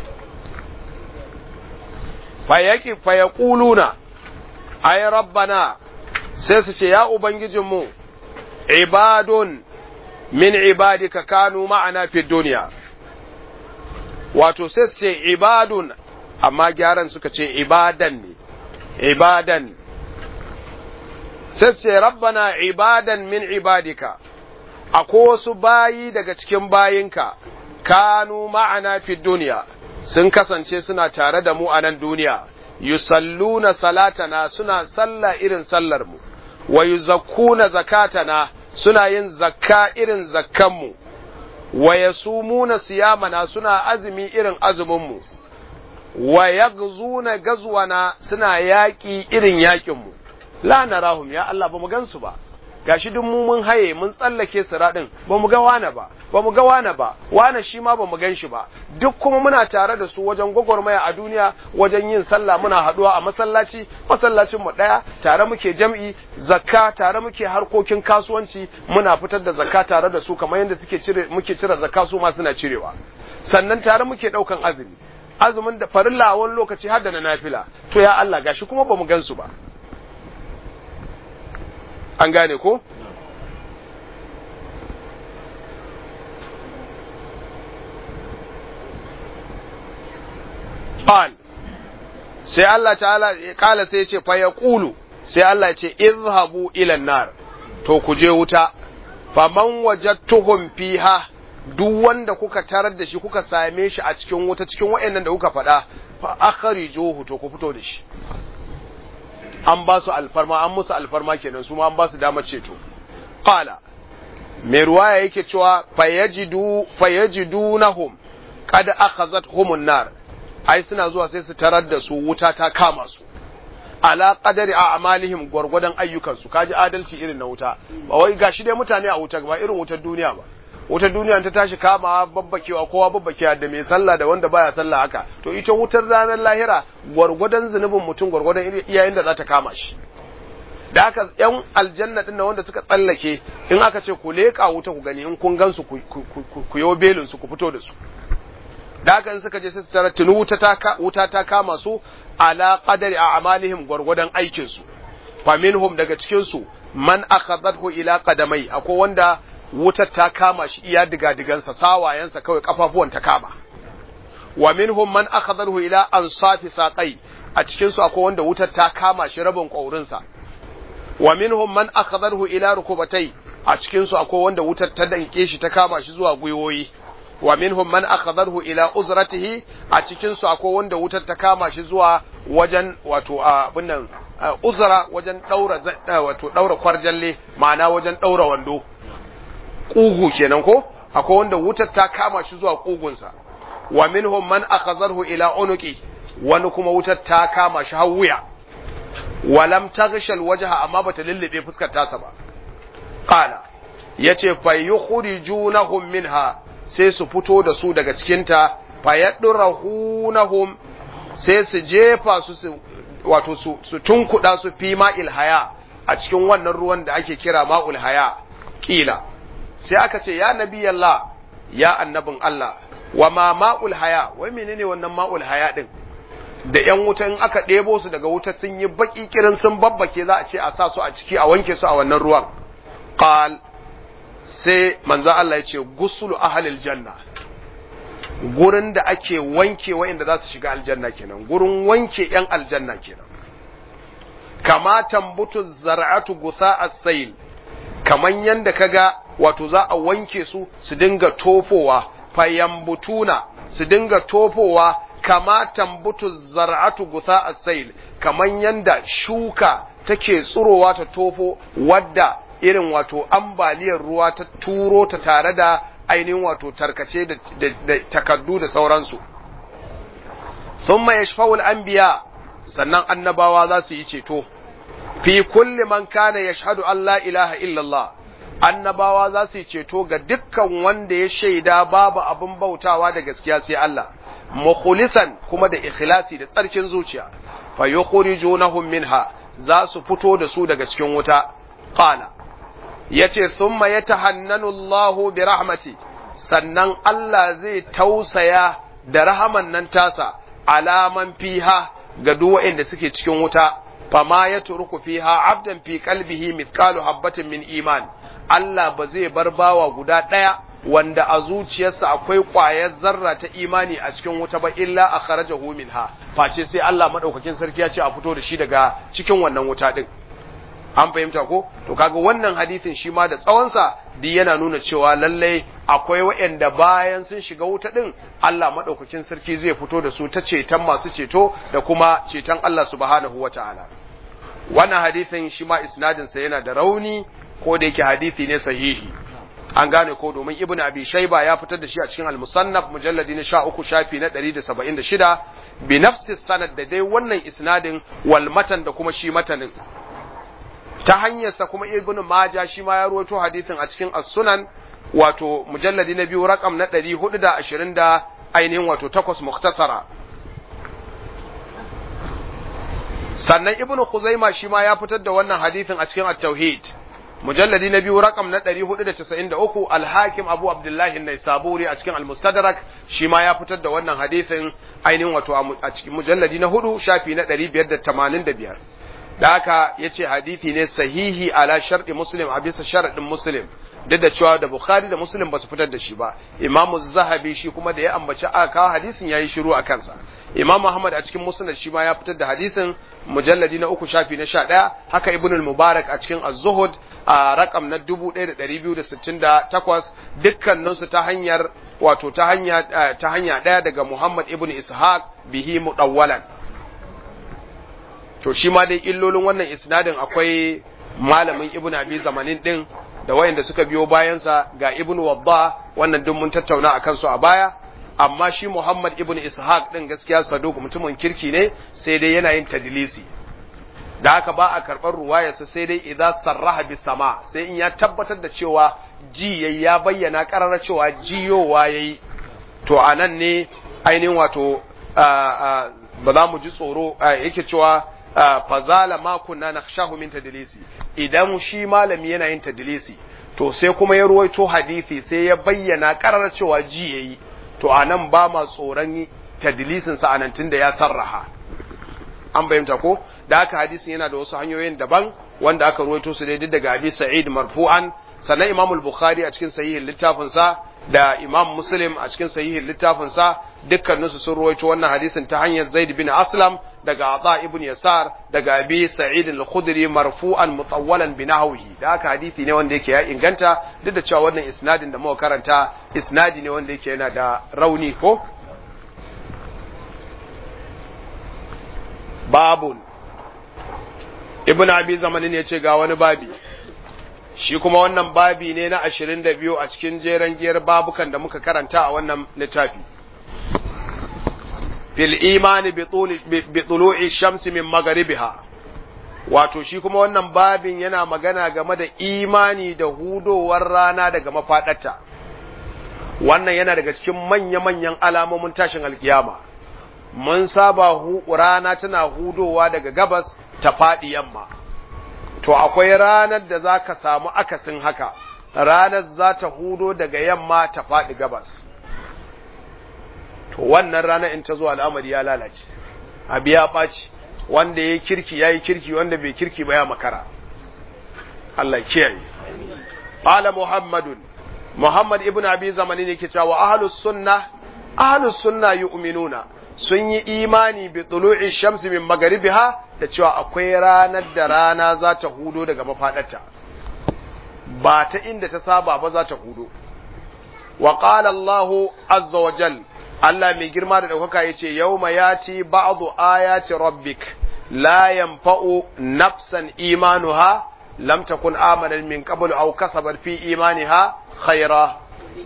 fa yaki fa yaquluna ay rabbana sai su ce ya ubangijinmu ibadun min ibadika kanu ma'ana fi duniya wato sai su ce ibadun amma gyaran suka ce ibadan ne ibadan sai su ce rabbana ibadan min ibadika akwai wasu bayi daga cikin bayinka kanu ma'ana fi duniya sun kasance suna tare da mu a nan duniya yusalluna salatana suna sallah irin sallar mu wa yuzakkuna zakatana suna yin zakka irin zakkanmu wa yasumuna siyamana suna azumi irin azuminmu wa yaghzuna gazwana suna yaƙi irin yaƙinmu la narahum ya Allah ba mu gansu ba gashi duk mu mun haye mun tsallake siradin ba mu ga wane ba ba mu ga wane ba wane shi ma ba mu gan shi ba duk kuma muna tare da su wajen gwagwarmaya a duniya wajen yin sallah muna haduwa a masallaci masallacin mu daya tare muke jam'i zakka tare muke harkokin kasuwanci muna fitar da zakka tare da su kamar yadda suke cire muke cire zakka su ma suna cirewa sannan tare muke daukan azumi azumin da farilla a wani lokaci har da na nafila to ya Allah gashi kuma ba mu gan su ba an gane ko? Qal sai Allah ta'ala kala sai ce fa yaqulu sai Allah ce izhabu ila nar to ku je wuta faman wajadtuhum fiha duk wanda kuka tarar da shi kuka same shi a cikin wuta cikin wayannan da kuka faɗa fa akhrijuhu to ku fito da shi an ba su alfarma an musu alfarma kenan su ma an ba su damar ceto qala mai ruwaya yake cewa fayajidu fayajidunahum qad akhazat humun nar ai suna zuwa sai su tarar da su wuta ta kama su ala qadari a amalihim gwargwadon ayyukan su kaji adalci irin na wuta ba wai gashi dai mutane a wuta ba irin wutar duniya ba wutar duniya ta tashi kama babbakewa kowa babbakewa da mai sallah da wanda baya sallah haka to ita wutar ranar lahira gwargwadon zunubin mutum gwargwadon iyayen da za ta kama shi da haka yan aljanna din wanda suka tsallake in aka ce ku leka wuta ku gani in kun gansu ku ku yo belin su ku fito da su da haka in suka je sai su tara tunu wuta ta wuta ta kama su ala qadari a'malihim gwargwadon aikin su fa minhum daga cikin su man akhadathu ila qadamai akwai wanda wutar ta kama shi iya diga-digansa sawayensa kawai kafafuwan ta kama wa minhum man akhadathu ila ansafi saqai a cikin su akwai wanda wutar ta kama shi rabin kaurinsa wa minhum man akhadathu ila rukubatai a cikin su akwai wanda wutar ta danke shi ta kama shi zuwa gwiwoyi wa minhum man akhadathu ila uzratihi a cikin su akwai wanda wutar ta kama shi zuwa wajen wato abin nan uzra wajen daura wato daura kwarjalle ma'ana wajen daura wando kugu kenan ko akwai wanda wutar ta kama shi zuwa kugunsa wa minhum man akhadharhu ila unuqi wani kuma wutar ta kama shi har wuya walam taghshal wajha amma bata lullube fuskar tasa ba qala yace fa yukhrijunahum minha sai su fito da su daga cikin ta fa yadrahunahum sai su jefa su su wato su, su tunkuda su fi ma'il haya a cikin wannan ruwan da ake kira ma'ul haya kila sai aka ce ya nabi Allah ya annabin Allah wa ma ma'ul haya wai menene wannan ma'ul haya din da yan wuta in aka ɗebo su daga wuta sun yi baki kirin sun babbake za a ce a sa su a ciki a wanke su a wannan ruwan qal sai manzo Allah ya ce gusulu ahlil janna gurin da ake wanke wa'inda za su shiga aljanna kenan gurin wanke yan aljanna kenan kama tambutu zar'atu gusa as-sayl kaman yanda kaga wato za a wanke su su dinga tofowa fayambutuna su dinga tofowa kama tambutu zar'atu gusa as-sayl kaman yanda shuka take tsurowa ta tofo wadda irin wato ambaliyar ruwa ta turo ta tare da ainihin wato tarkace da, da takaddu da sauransu thumma yashfa'ul anbiya sannan annabawa za su yi ceto fi kulli man kana yashhadu an la ilaha illallah annabawa za su yi ceto ga dukkan wanda ya shaida babu abin bautawa da gaskiya sai Allah mukhlisan kuma da ikhlasi da tsarkin zuciya fa yukhrijunahum minha za su fito da su daga cikin wuta qala yace thumma yatahannanu Allahu bi rahmati sannan Allah zai tausaya da rahaman nan tasa alaman fiha ga duk waɗanda suke cikin wuta fama ya turku fiha abdan fi qalbihi mithqalu habatin min iman Allah ba zai bar bawa guda ɗaya wanda a zuciyarsa akwai ƙwayar zarra ta imani a cikin wuta ba illa akhrajahu minha face sai Allah madaukakin sarki ya ce a fito da shi daga cikin wannan wuta din an fahimta ko to kaga wannan hadisin shi ma da tsawonsa duk yana nuna cewa lallai akwai waɗanda bayan sun shiga wuta din Allah madaukakin sarki zai fito da su ta ceton masu ceto da kuma ceton Allah subhanahu wataala wannan hadisin shi ma isnadin sa yana da rauni ko da yake hadisi ne sahihi an gane ko domin ibnu abi shayba ya fitar da shi a cikin al-musannaf mujalladi na 13 shafi na 176 bi nafsi sanad da dai wannan isnadin wal matan da kuma shi matanin ta hanyarsa kuma ibnu maja shi ma ya ruwaito hadisin a cikin as-sunan wato mujalladi na biyu rakam na 420 da ainihin wato takwas muktasara sannan ibnu khuzaima shi ma ya fitar da wannan hadisin a cikin at-tauhid mujalladi na biyu rakam na 493 al-hakim abu abdullahi an-naisaburi a cikin al-mustadrak shi ma ya fitar da wannan hadisin ainihin wato a cikin mujalladi na hudu shafi na 585 da haka ya ce hadithi ne sahihi ala sharɗi muslim a bisa sharaɗin muslim duk da cewa da bukhari da muslim ba su fitar da shi ba imamu zahabi shi kuma da ya ambaci aka kawo hadisin ya yi shiru a kansa imam muhammad a cikin musnad shi ma ya fitar da hadisin mujalladi na uku shafi na sha ɗaya haka ibnul mubarak a cikin az-zuhud a rakam na dubu ɗaya da ɗari biyu da sittin da takwas dukkaninsu ta hanyar wato ta hanya ta hanya ɗaya daga muhammad ibn ishaq bihi mudawwalan to shi ma dai illolin wannan isnadin akwai malamin ibnu abi zamanin din da wayanda suka biyo bayansa ga ibnu wadda wannan duk mun tattauna akan su a baya amma shi muhammad ibnu ishaq din gaskiya saduk mutumin kirki ne sai dai yana yin tadlisi da haka ba a karɓar ruwayarsa sai dai idan sarraha bi sama sai in ya tabbatar da cewa ji yayi ya bayyana ƙararra cewa jiyowa yayi to anan ne ainihin wato ba za mu ji tsoro yake cewa fazala ma kunna nakhshahu min tadlisi idan shi malami yana yin tadlisi to sai kuma ya ruwaito hadisi sai ya bayyana karar cewa ji yayi to anan ba ma tsoron tadlisin sa anan tunda ya sarraha an bayyanta ko da haka hadisin yana da wasu hanyoyin daban wanda aka ruwaito su ne duk daga Abi Sa'id marfu'an sannan Imam al-Bukhari a cikin sahihin littafin sa da Imam Muslim a cikin sahihin littafin sa dukkanin su sun ruwaito wannan hadisin ta hanyar Zaid bin Aslam daga Ata ibn Yasar daga Abi Sa'id al-Khudri marfu'an mutawwalan bi nahwihi da haka hadisi ne wanda yake ya inganta duk da cewa wannan isnadin da muka karanta isnadi ne wanda yake yana da rauni ko babun ibn abi zamanin ya ce ga wani babi shi kuma wannan babi ne na ashirin da biyu a cikin jeren giyar babukan da muka karanta a wannan littafi fil imani bi tulu'i shamsi min magaribiha wato shi kuma wannan babin yana magana game da imani da hudowar rana daga mafaɗarta wannan yana daga cikin manya-manyan alamomin tashin alkiyama mun saba rana tana hudowa daga gabas ta faɗi yamma to akwai ranar da za ka samu akasin haka ranar za ta hudo daga yamma ta faɗi gabas to wannan ranar in ta zo al'amari ya lalace abu ya ɓaci wanda ya kirki ya yi kirki wanda bai kirki ba ya makara Allah kiyaye Ala Muhammadun Muhammad ibn Abi zamani ne ke cewa ahlus sunna ahlus sunna yu'minuna sun yi imani bi tulu'i shamsi min magaribiha da cewa akwai ranar da rana za ta hudo daga mafadarta ba ta inda ta saba ba za ta hudo wa qala Allah azza wa jal Allah mai girma da daukaka yace yawma yati ba'du ayati rabbik la yanfa'u nafsan imanuha lam takun amanan min qabl aw kasabat fi imaniha khaira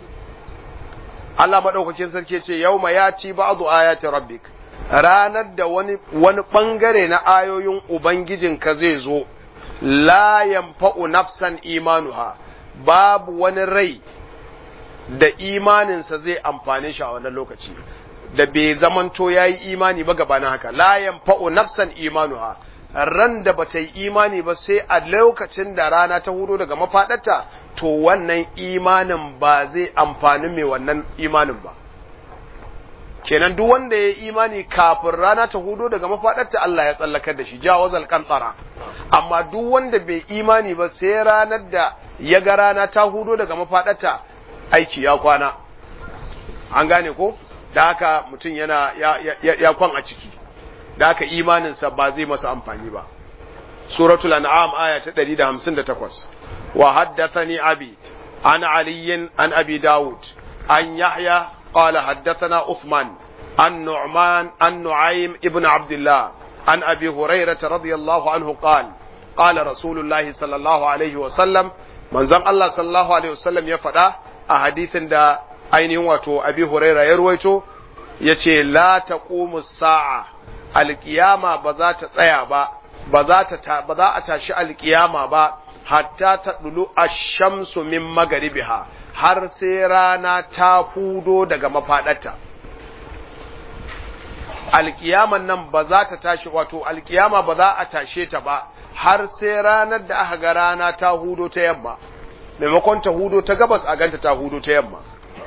Allah maɗaukakin sarki ce yau ma ya ci ba'adu ayati rabbik ranar da wani wani ɓangare na ayoyin Ubangijinka zai zo la yanfa'u nafsan imanuha babu wani rai da imaninsa zai amfane shi a wannan lokaci da bai zamanto ya yi imani ba gabanin haka la yanfa'u nafsan imanuha ran da bata yi imani ba sai a lokacin da rana ta hudo daga mafaɗarta to wannan imanin ba zai amfani mai wannan imanin ba kenan duk wanda ya yi imani kafin rana ta hudo daga mafaɗarta Allah ya tsallakar da shi jawazal kantsara amma duk wanda bai imani ba sai ranar da ya ga rana ta hudo daga mafaɗarta aiki ya kwana an gane ko da haka mutum yana ya, ya, ya kwan a ciki da haka imaninsa ba zai masa amfani ba suratul an'am aya ta 158 wa haddathani abi an aliyin an abi daud an yahya qala haddathana uthman an nu'man an nu'aym ibn abdullah an abi hurairah radiyallahu anhu qala qala rasulullah sallallahu alaihi wa sallam manzon Allah sallallahu alaihi wa sallam ya faɗa a hadithin da ainihin wato abi hurairah ya ruwaito yace la taqumu sa'a alkiyama ba za ta tsaya ba ba za ta ba za a tashi alkiyama ba hatta ta dulu ash-shamsu min magaribiha har sai rana ta fudo daga mafadarta alkiyaman nan ba za ta tashi wato alkiyama ba za a tashe ta ba har sai ranar da aka ga rana ta hudo ta yamma maimakon ta hudo ta gabas a ganta ta hudo ta yamma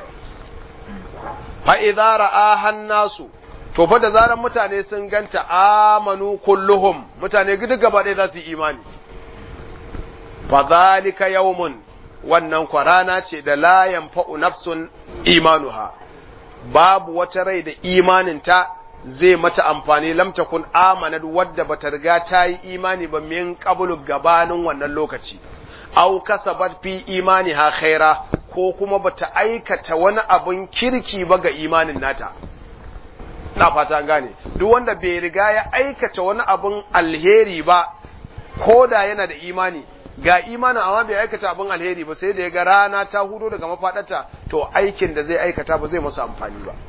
fa idza ra'aha nasu to fa da zaran mutane sun ganta amanu kulluhum mutane duk gaba ɗaya za su yi imani fa zalika yawmun wannan kwarana ce da la yanfa'u nafsun imanuha babu wata rai da imaninta zai mata amfani lam takun amanat wadda bata riga ta yi imani ba min qablu gabanin wannan lokaci aw kasabat fi imaniha khaira ko kuma bata aikata wani abun kirki ba ga imanin nata na fata gane duk wanda bai riga ya aikata wani abun alheri ba ko da yana da imani ga imanin amma bai aikata abun alheri ba sai da ya ga rana ta hudo daga mafaɗata to aikin da zai aikata ba zai masa amfani ba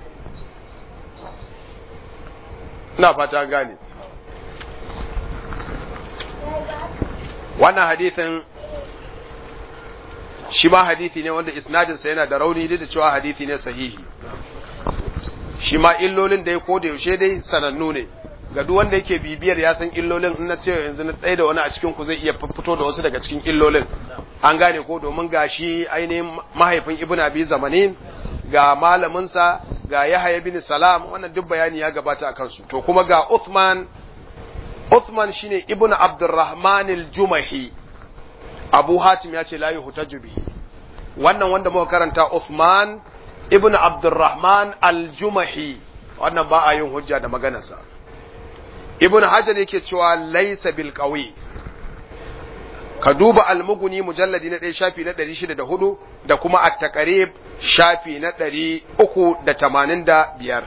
na fata gane wannan hadithin shi ma hadithi ne wanda isnadinsa yana da rauni da cewa hadithi ne sahihi shi ma illolin da ya koda yaushe dai sanannu ne ga duk wanda yake bibiyar ya san illolin in na ce yanzu na tsaye da wani a cikin ku zai iya fito da wasu daga cikin illolin an gane ko domin ga shi ainihin mahaifin ibn abi zamanin ga malaminsa ga yahaya bin salam wannan duk bayani ya gabata a kansu to kuma ga uthman uthman shine ibn abdurrahman al-jumahi abu hatim ya ce la yuhtaju bihi wannan wanda muka karanta uthman ibn abdurrahman al-jumahi wannan ba a yin hujja da maganarsa ibn hajar yake cewa laysa bil qawi ka duba almuguni mujalladi na ɗaya shafi na ɗari shida da hudu da kuma at-taqrib shafi na ɗari uku da tamanin da biyar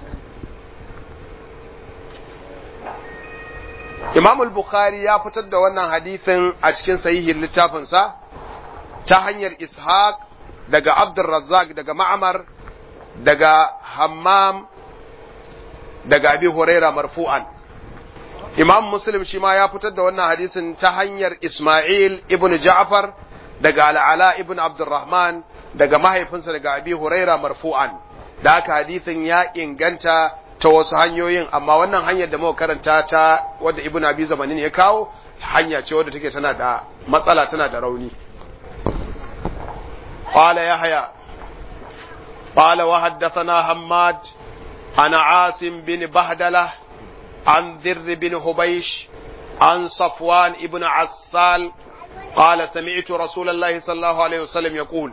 Imam al-Bukhari ya fitar da wannan hadisin a cikin sahihin littafinsa ta hanyar Ishaq daga Abdurrazzaq daga Ma'mar daga Hammam daga Abi Huraira marfu'an Imam Muslim shi ma ya fitar da wannan hadisin ta hanyar Ismail ibn Ja'far daga Al'ala ibn Abdurrahman daga mahaifinsa daga Abi Huraira marfu'an da haka hadisin ya inganta ta wasu hanyoyin amma wannan hanyar da muka karanta ta wadda Ibn Abi Zamanin ya kawo hanya ce wadda take tana da matsala tana da rauni قال يحيى قال وحدثنا حماد عن عاصم بن بهدله عن ذر بن حبيش عن صفوان ابن عسال قال سمعت رسول الله صلى الله عليه وسلم يقول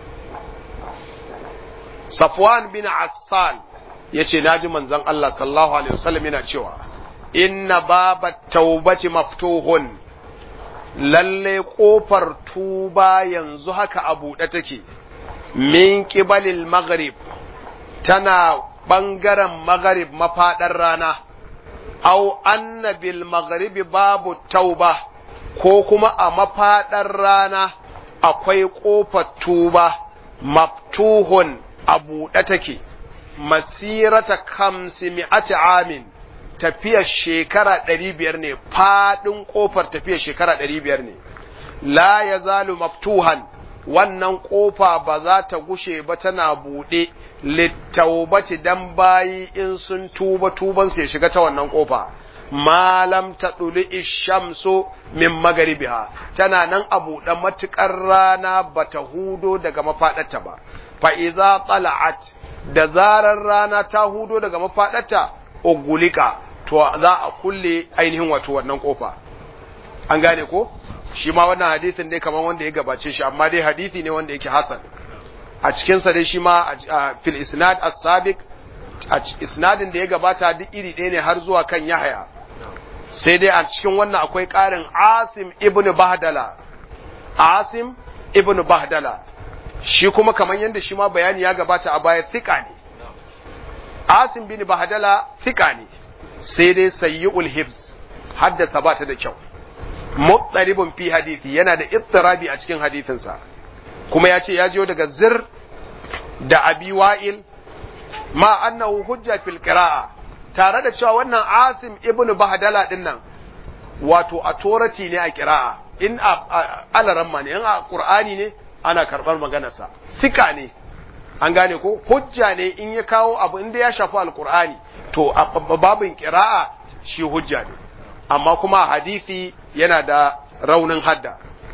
صفوان بن عسال yace naji manzon Allah sallallahu alaihi wasallam yana cewa inna babat taubati maftuhun lalle kofar tuba yanzu haka a buɗe take min qibalil maghrib tana ɓangaren maghrib mafaɗar rana au anna bil maghribi babu tauba ko kuma a mafaɗar rana akwai ƙofar tuba maftuhun a buɗe take masirata kamsi mi'ati amin tafiyar shekara ɗari biyar ne faɗin ƙofar tafiyar shekara ɗari biyar ne la ya zalu maftuhan wannan ƙofa ba za ta gushe ba tana buɗe littaubati dan bayi in sun tuba tuban ya shiga ta wannan ƙofa malam ta ɗuli ishamsu min magaribiha tana nan a buɗe matuƙar rana ba ta hudo daga mafaɗarta ba fa'iza tsala'at da zarar rana ta hudo daga mafaɗarta ogulika to za a kulle ainihin wato wannan kofa an gane ko shi ma wannan hadisin dai kamar wanda ya gabace shi amma dai hadisi ne wanda yake hasan a cikin sa dai shi ma fil isnad as-sabiq a isnadin da ya gabata duk iri ɗaya ne har zuwa kan Yahya sai dai a cikin wannan akwai ƙarin Asim ibn Bahdala Asim ibn Bahdala shi kuma kamar yadda shi ma bayani ya gabata a baya thika ne Asim bin Bahdala thika ne sai dai sayyi'ul hibs haddasa ba ta da kyau mutsaribun fi hadisi yana da ittirabi a cikin hadisinsa kuma ya ce ya jiyo daga zir da abi wa'il ma annahu hujja fil qira'a tare da cewa wannan asim ibnu bahdala din nan wato authority ne a qira'a in alaramma ne in a qur'ani ne ana karbar maganarsa sika ne an gane ko hujja ne in ya kawo abu inda ya shafi alqur'ani to a babin qira'a shi hujja ne amma kuma hadisi yana da raunin hadda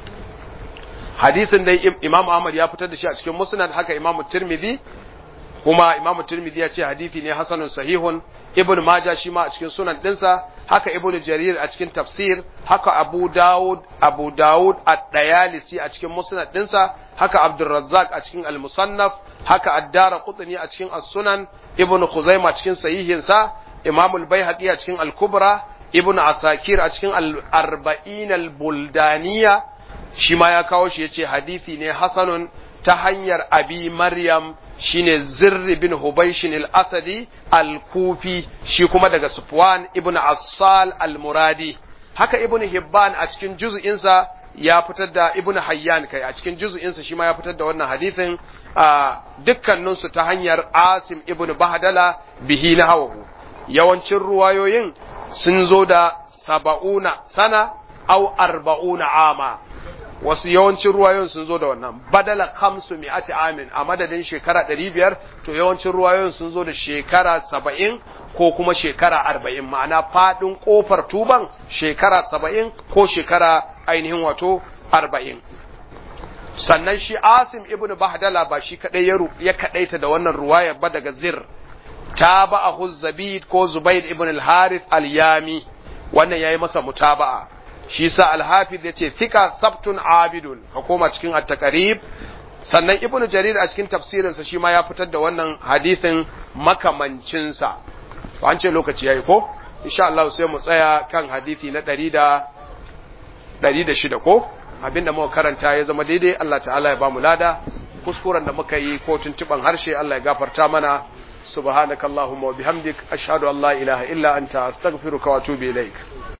hadisin dai imam ahmad ya fitar da shi a cikin musnad haka imam tirmidhi kuma imam tirmidhi ya ce hadisi ne hasanun sahihun ibn maja shi ma a cikin sunan dinsa haka ibn jarir a cikin tafsir haka abu dawud abu dawud ad-dayalisi a cikin musnad dinsa haka abdurrazzaq a cikin al-musannaf haka ad-dara qutni a cikin as-sunan ibn khuzaimah cikin sahihinsa imam al-baihaqi a cikin al-kubra ibn asakir a cikin al-arba'in al-buldaniya shi ma ya kawo shi yace hadisi ne hasanun ta hanyar abi maryam shine zirri bin hubaishin al-asadi al-kufi shi kuma daga sufwan ibn assal al-muradi haka ibn hibban a cikin juz'insa ya fitar da ibn hayyan kai a cikin juz'insa shi ma ya fitar da wannan hadisin dukkaninsu ta hanyar asim ibn bahdala bihi na hawahu yawancin ruwayoyin sun zo da saba'una sana au arba'una ama wasu yawancin ruwayoyin sun zo da wannan badala khamsu mi'ati amin a madadin shekara ɗari biyar to yawancin ruwayoyin sun zo da shekara saba'in ko kuma shekara arba'in ma'ana faɗin ƙofar tuban shekara saba'in ko shekara ainihin wato arba'in sannan shi asim ibn bahdala ba shi kaɗai ya kaɗaita da wannan ruwaya ba daga zir ta ba'ahu zabid ko zubaid ibn al-harith al-yami wannan yayi masa mutaba'a shi sa al-hafiz yace thika sabtun abidun ka koma cikin at-taqrib sannan ibn jarir a cikin tafsirinsa shi ma ya fitar da wannan hadisin makamancin sa to an ce lokaci yayi ko insha Allah sai mu tsaya kan hadisi na 100 da 106 ko abinda muka karanta ya zama daidai Allah ta'ala ya ba mu lada kuskuren da muka yi ko tuntuban harshe Allah ya gafarta mana subhanakallahumma wa bihamdik ashhadu an la ilaha illa anta astaghfiruka wa atubu ilaik